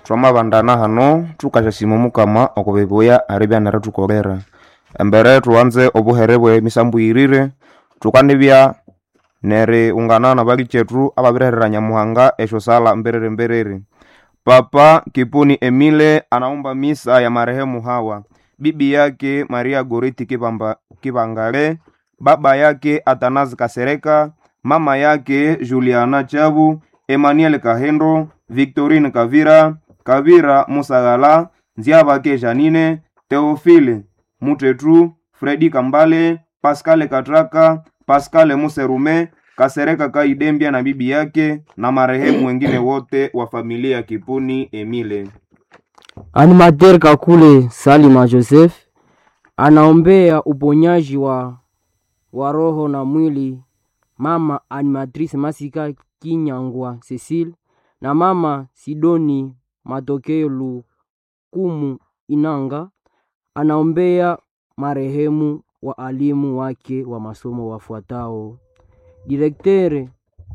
twamabandana hano tukashasima mukama okubibuya aribyanere tukolera embere tuwanze obuhere bwe misambu yirire tukanibya neri ungana na bali chetu ababirehera nyamuhanga esho sala mberere mberere papa kipuni emile anaomba misa ya marehemu hawa bibi yake maria goriti kibamba, kibangale baba yake atanazi kasereka mama yake juliana chabu emmanuel kahendo victorine kavira kavira musagala nziabake janine teofile mutetu fredi kambale paskale katraka paskale muserume kasereka kaidembya na bibi yake na marehemu wengine wote wa familia ya kipuni emile Animateur Kakule Salima Joseph anaombea uponyaji wa, wa roho na mwili mama animatrice Masika Kinyangwa Cecile na mama Sidoni Matokeo Lukumu Inanga. Anaombea marehemu waalimu wake wa masomo wafuatao: direktere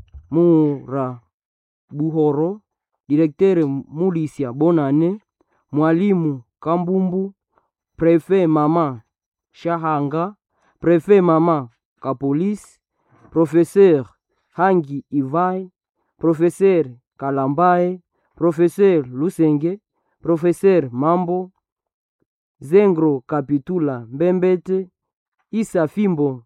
Mura Buhoro, direktere Mulisia Bonane, mwalimu Kambumbu, prefe mama Shahanga, prefe mama Kapolis, professeur Hangi Ivai, professeur Kalambae, professeur Lusenge, professeur Mambo, Zengro Kapitula Mbembete, Isa Fimbo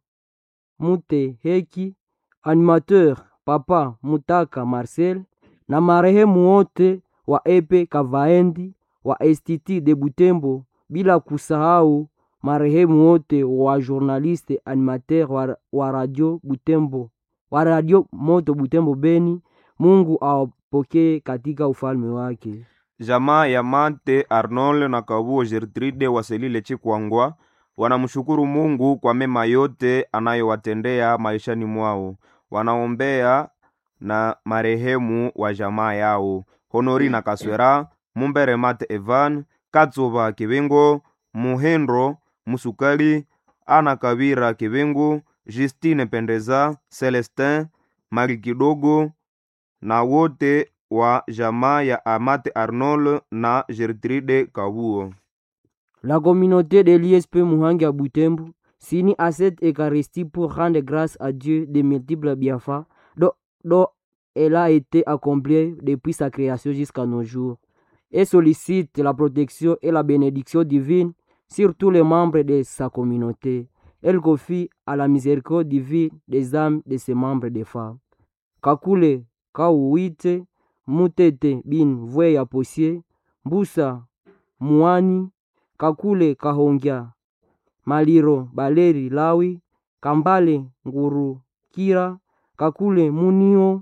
Mute Heki, animateur Papa Mutaka Marcel na marehemu wote wa Epe Kavaendi wa Estiti de Butembo, bila kusahau marehemu wote wa journaliste animateur wa, wa radio Butembo wa radio Moto Butembo Beni. Mungu awapokee katika ufalme wake. jamaa ya mate arnold na kabuo gertrude waselile chikwangwa wanamshukuru mungu kwa mema yote anayowatendea maishani mwao wanaombea na marehemu wa jamaa yao honori na kaswera mumbere mate evan katsuva kivingo muhendro musukali ana kavira kivingu justine pendeza celestin mari kidogo na wote wa jamaa ya amate arnold na gertrude kabuo La communauté de l'ISP Muhangi à Butembo s'unit à cette Eucharistie pour rendre grâce à Dieu des multiples bienfaits dont, dont elle a été accomplie depuis sa création jusqu'à nos jours et sollicite la protection et la bénédiction divine sur tous les membres de sa communauté. Elle confie à la miséricorde divine des âmes de ses membres des femmes. Kakule Kauwite Mutete Bin Vweya Posie Mbusa Muani Kakule Kahongya Maliro Baleri Lawi Kambale Nguru Kira Kakule Munio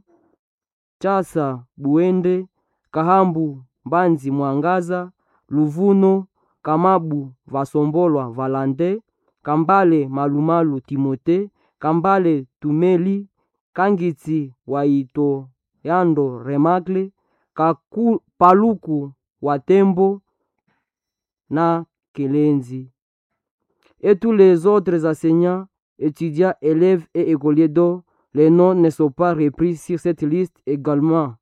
Chasa Buende Kahambu Mbanzi Mwangaza Luvuno Kamabu Vasombolwa Valande Kambale Malumalu Timote Kambale Tumeli Kangitsi Waito Yando Remakle Kaku, Paluku Watembo na Kelenzi et tous les autres enseignants, étudiants, élèves et écoliers dont les noms ne sont pas repris sur cette liste également.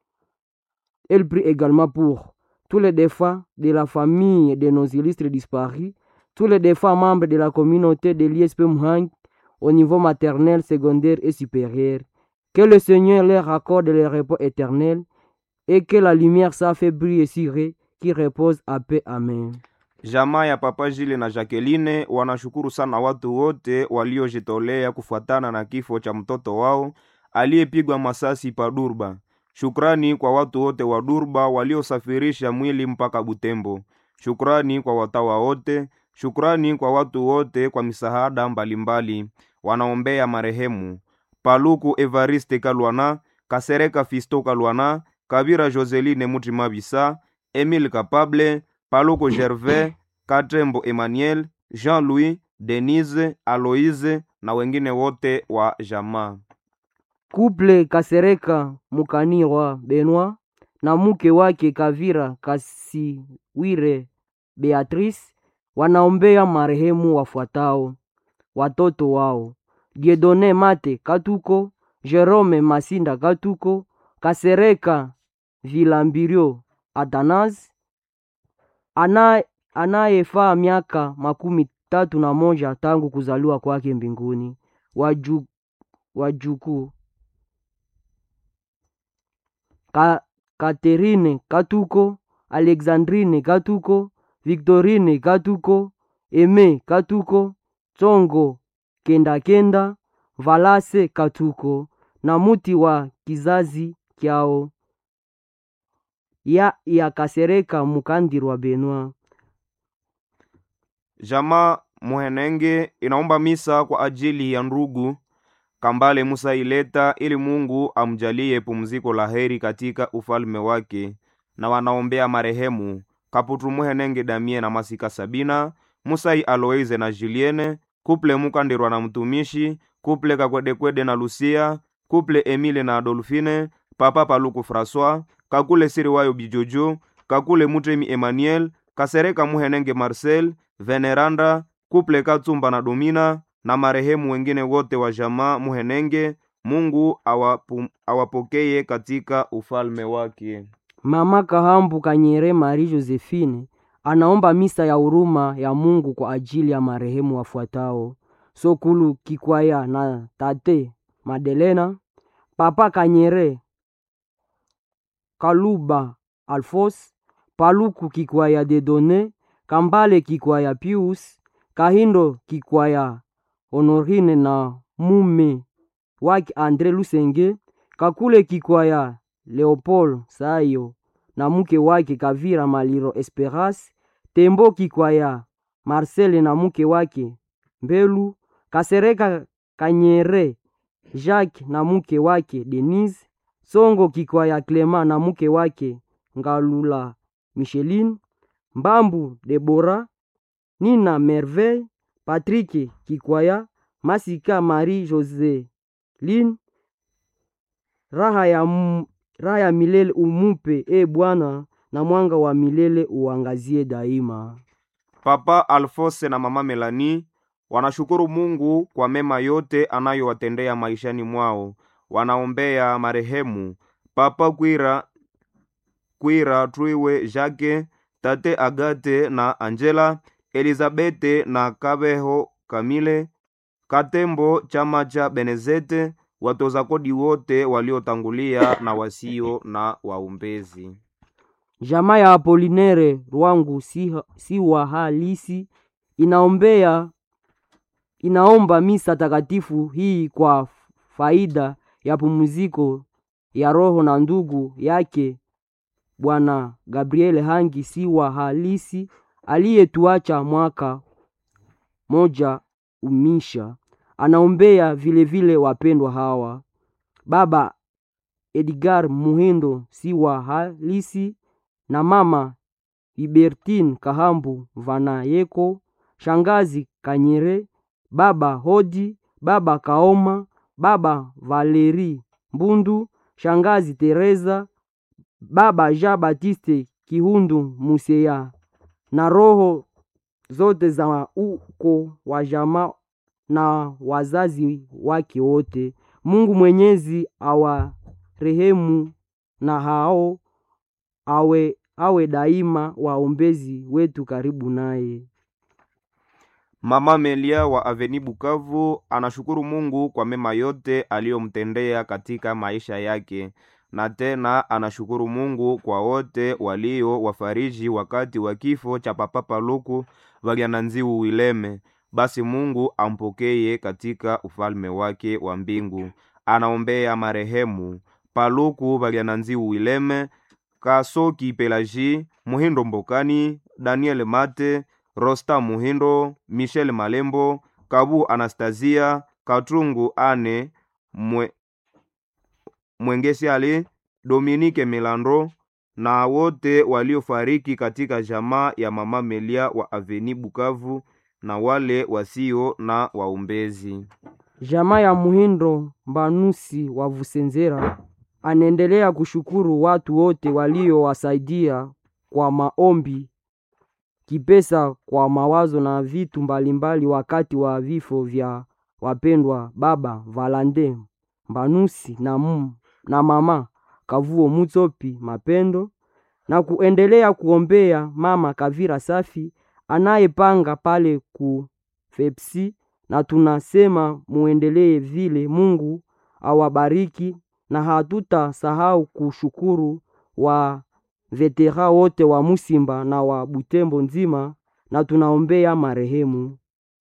Elle prie également pour tous les défunts de la famille de nos illustres disparus, tous les défunts membres de la communauté de l'ISP Mhang au niveau maternel, secondaire et supérieur. Que le Seigneur leur accorde le repos éternel et que la lumière sa fait briller sur eux qui repose à paix. Amen. jamaa ya papa jile na jacqueline wanashukuru sana watu wote waliojitolea kufuatana na kifo cha mtoto wao aliyepigwa masasi pa durba shukrani kwa watu wote wa durba waliosafirisha mwili mpaka butembo shukrani kwa watawa wote shukrani kwa watu wote kwa misaada mbalimbali wanaombea marehemu paluku evariste kalwana kasereka fisto kalwana kabira joseline mutima bisa emile kapable paluku gervais katembo emmanuel jean-louis denise aloise na wengine wote wa jamaa Couple Kasereka Mukanirwa Benoit na mke wake Kavira Kasiwire Beatrice wanaombea marehemu wafuatao: watoto wao Diedone Mate Katuko, Jerome Masinda Katuko, Kasereka Vilambirio Atanas ana anayefaa miaka makumi tatu na moja tangu kuzaliwa kwake mbinguni. Waju, wajukuu Ka, Katerine Katuko, Alexandrine Katuko, Victorine Katuko, Eme Katuko, Tsongo Kenda Kenda, Valase Katuko na muti wa kizazi kyao ya yakasereka mukandirwa Benwa. Jamaa Muhenenge inaomba misa kwa ajili ya ndugu Kambale Musa Ileta ili Mungu amjalie pumziko la heri katika ufalme wake, na wanaombea marehemu Kaputu Muhenenge Damie na Masika Sabina, Musai Aloise na Julienne, kuple Mukandirwa na mtumishi, kuple Kakwedekwede na Lucia, kuple Emile na Adolfine, Papa Paluku François, Kakule Siriwayo Bijojo, Kakule Mutemi Emmanuel, Kasereka Muhenenge Marcel, Veneranda, kuple Katsumba na Domina na marehemu wengine wote wa jamaa Muhenenge. Mungu awapu, awapokeye katika ufalme wake. Mama Kahambu Kanyere Marie Josephine anaomba misa ya huruma ya Mungu kwa ajili ya marehemu wafuatao: Sokulu Kikwaya na tate Madelena, Papa Kanyere Kaluba Alfos, Paluku Kikwaya Dedone, Kambale Kikwaya Pius, Kahindo Kikwaya Honorine na mume wake Andre Lusenge, Kakule Kikwaya Leopold Sayo na mke wake Kavira Maliro Esperas, Tembo Kikwaya Marcele na mke wake Mbelu, Kasereka Kanyere Jacques na mke wake Denise, Songo Kikwaya Clema na mke wake Ngalula Micheline, Mbambu Debora, Nina Merveille, Patrick Kikwaya, Masika Marie Jose Lin, raha ya, m, raha ya milele umupe e Bwana, na mwanga wa milele uangazie daima. Papa Alfose na mama Melani wanashukuru Mungu kwa mema yote anayowatendea maishani mwao. Wanaombea marehemu Papa Kwira, Kwira Twiwe Jake, Tate Agate na Angela, Elizabete na Kabeho Kamile, Katembo chama cha Benezete, watoza kodi wote waliotangulia na wasio na waombezi. Jamaa ya Apolinere Rwangu si, si wa halisi inaombea inaomba misa takatifu hii kwa faida ya pumziko ya roho na ndugu yake Bwana Gabriel Hangi si wa halisi aliyetuacha mwaka moja umisha. Anaombea vilevile vile wapendwa hawa baba Edgar Muhindo si wa halisi na mama Ibertine Kahambu Vanayeko, shangazi Kanyere, baba Hodi, baba Kaoma, baba Valeri Mbundu, shangazi Teresa, baba Jean Baptiste Kihundu Museya na roho zote za uko wa jamaa na wazazi wake wote. Mungu Mwenyezi awarehemu na hao awe, awe daima waombezi wetu karibu naye. Mama Melia wa Aveni Bukavu anashukuru Mungu kwa mema yote aliyomtendea katika maisha yake, na tena anashukuru Mungu kwa wote walio wafariji wakati wa kifo cha Papa Paluku Valyananziu Wileme. Basi Mungu ampokeye katika ufalme wake wa mbingu. Anaombea marehemu Paluku Valyananziu Wileme, Kasoki Pelaji, Muhindo Mbokani, Daniel Mate, Rosta Muhindo, Michel Malembo, Kabu Anastasia, Katungu Ane, Mwe, Mwengesi Ali, Dominike Milandro na wote waliofariki katika jamaa ya Mama Melia wa Aveni Bukavu na wale wasio na waombezi. Jamaa ya Muhindo Mbanusi wa Vusenzera anaendelea kushukuru watu wote waliowasaidia kwa maombi, kipesa, kwa mawazo na vitu mbalimbali wakati wa vifo vya wapendwa baba Valande Mbanusi na, mum, na mama Kavuo Mutsopi Mapendo na kuendelea kuombea mama Kavira Safi anayepanga pale ku Fepsi, na tunasema muendelee vile. Mungu awabariki, na hatutasahau kushukuru wa vetera wote wa Musimba na wa Butembo nzima, na tunaombea marehemu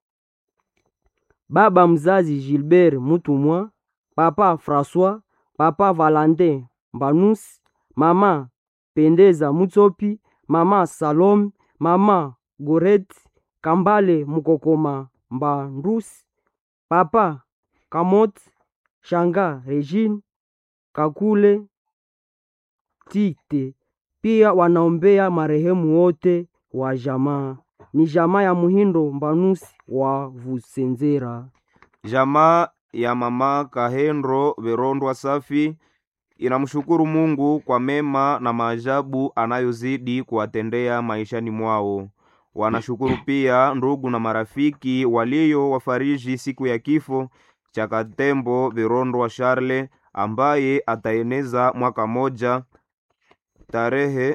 baba mzazi Gilbert Mutumwa, papa François, papa Valentin Mbanus, mama Pendeza Mutsopi, mama Salome, mama Goret Kambale Mukokoma Mbandus, papa Kamot Shanga Regine Kakule Tite. Pia wanaombea marehemu wote wa jamaa ni jamaa ya Muhindo Mbanusi wa Vusenzera. Jamaa ya mama Kahendro Verondwa Safi inamshukuru Mungu kwa mema na maajabu anayozidi kuwatendea maishani mwao. Wanashukuru pia ndugu na marafiki walio wafariji siku ya kifo cha Katembo Verondwa Charle ambaye ataeneza mwaka moja tarehe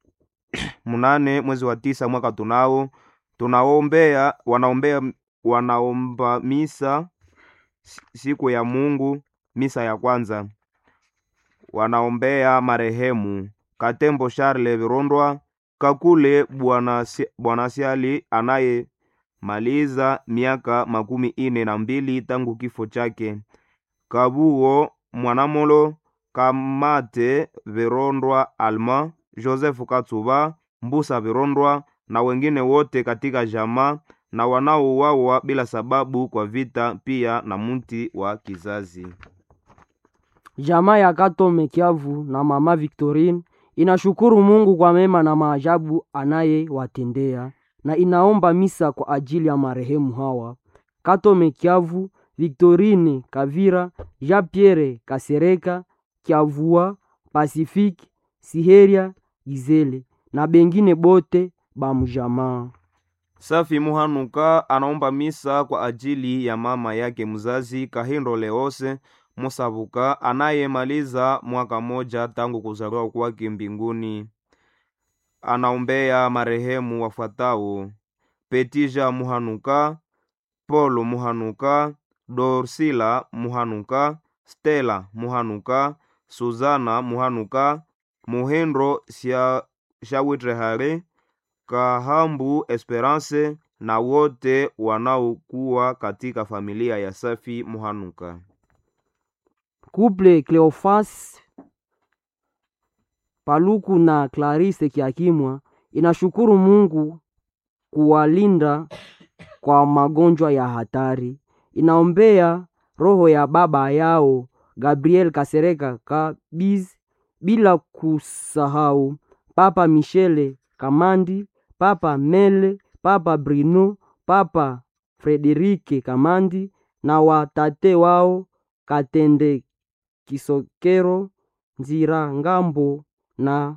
mnane mwezi wa tisa mwaka tunao tunaombea wanaombea wanaomba misa siku ya Mungu, misa ya kwanza wanaombea marehemu Katembo Charle Virondwa Kakule Bwana Siali anayemaliza miaka makumi ine na mbili tangu kifo chake, Kabuo Mwanamolo Kamate Virondwa Alma Joseph Katsuba Mbusa Virondwa na wengine wote katika jamaa na wanaouawa bila sababu kwa vita, pia na mti wa kizazi. Jamaa ya Katome Kiavu na mama Victorine inashukuru Mungu kwa mema na maajabu anayewatendea na inaomba misa kwa ajili ya marehemu hawa: Katome Kiavu, Victorine Kavira, Jean Pierre Kasereka Kiavua, Pacifique Siheria Gizele na bengine bote bamujamaa. Safi Muhanuka anaomba misa kwa ajili ya mama yake mzazi Kahindo Leose Musabuka anayemaliza mwaka moja tangu kuzaliwa kwake mbinguni. Anaombea marehemu wafuatao: Petija Muhanuka, Polo Muhanuka, Dorsila Muhanuka, Stella Muhanuka, Suzana Muhanuka, Muhendro Shawitrehare, Kahambu Esperance na wote wanaokuwa katika familia ya Safi Muhanuka. Couple Cleofas Paluku na Clarisse Kiakimwa inashukuru Mungu kuwalinda kwa magonjwa ya hatari. Inaombea roho ya baba yao Gabriel Kasereka Kabiz, bila kusahau Papa Michele Kamandi, Papa Mele, Papa Bruno, Papa Frederike Kamandi na watate wao Katende Kisokero, Nzira Ngambo na,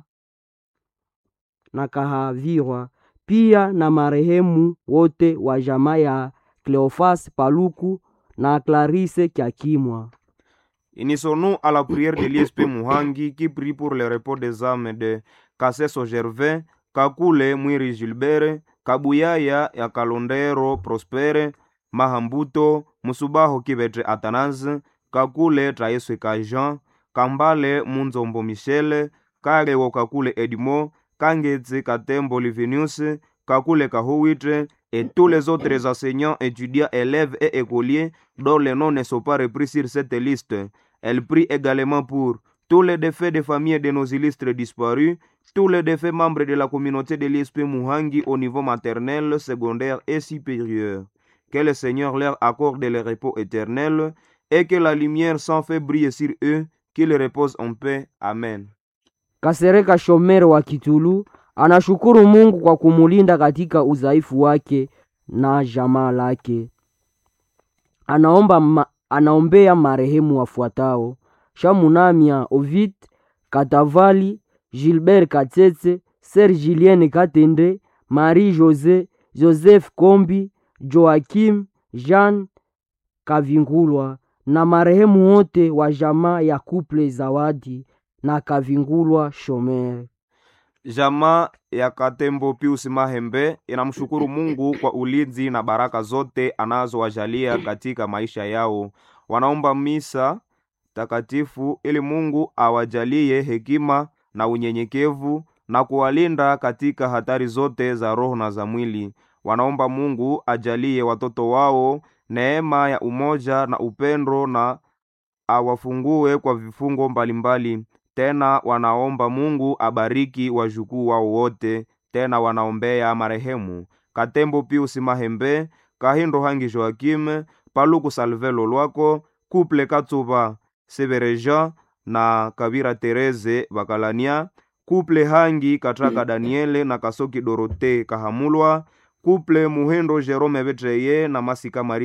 na Kahavirwa, pia na marehemu wote wa jamaa ya Cleofas Paluku na Clarisse Kiakimwa. Unissons-nous à la prière de l'ISP Muhangi qui prie pour le repos des âmes de Kasseso Gervais, Kakule Mwiri Gilbert, Kabuyaya ya Kalondero Prospere, Mahambuto, Musubaho Kibetre Athanase, Kakule Traeswe Kajan, Kambale Munzombo Michele, Karewo Kakule Edmo, Kangetse Katembo Livinius, Kakule Kahuitre, et tous les autres enseignants, étudiants, élèves et écoliers dont les noms ne sont pas repris sur cette liste. Elle prie également pour tous les défaits des familles de nos illustres disparus, tous les défaits membres de la communauté de l'ISP Muhangi au niveau maternel, secondaire et supérieur. Que le Seigneur leur accorde le repos éternel et que la lumière sans fait briller sur eux, qu'ils reposent en paix. Amen. Kasereka Shomero wa Kitulu anashukuru Mungu kwa kumulinda katika udhaifu wake na jamaa lake. Anaomba ma, anaombea marehemu wafuatao: Shamunamia Ovid Katavali, Gilbert Katsetse, Ser Julien Katende, Marie Jose, Joseph Kombi, Joakim Jean Kavingulwa na marehemu wote wa jamaa ya Couple Zawadi na Kavingulwa Shomer. Jamaa ya Katembo Pius Mahembe inamshukuru Mungu kwa ulinzi na baraka zote anazowajalia katika maisha yao. Wanaomba misa takatifu ili Mungu awajalie hekima na unyenyekevu na kuwalinda katika hatari zote za roho na za mwili. Wanaomba Mungu ajalie watoto wao neema ya umoja na upendo na awafungue kwa vifungo mbalimbali. Tena wanaomba Mungu abariki wajukuu wao wote. Tena wanaombea marehemu Katembo Pius Mahembe, Kahindo Hangi Joakime, Paluku Salvelo Lwako, Kuple Katsuba Sebereja na Kabira Tereze Bakalania, Kuple Hangi Katraka Daniele na Kasoki Dorote Kahamulwa, Kuple Muhendo Jerome Betreye na Masika Maria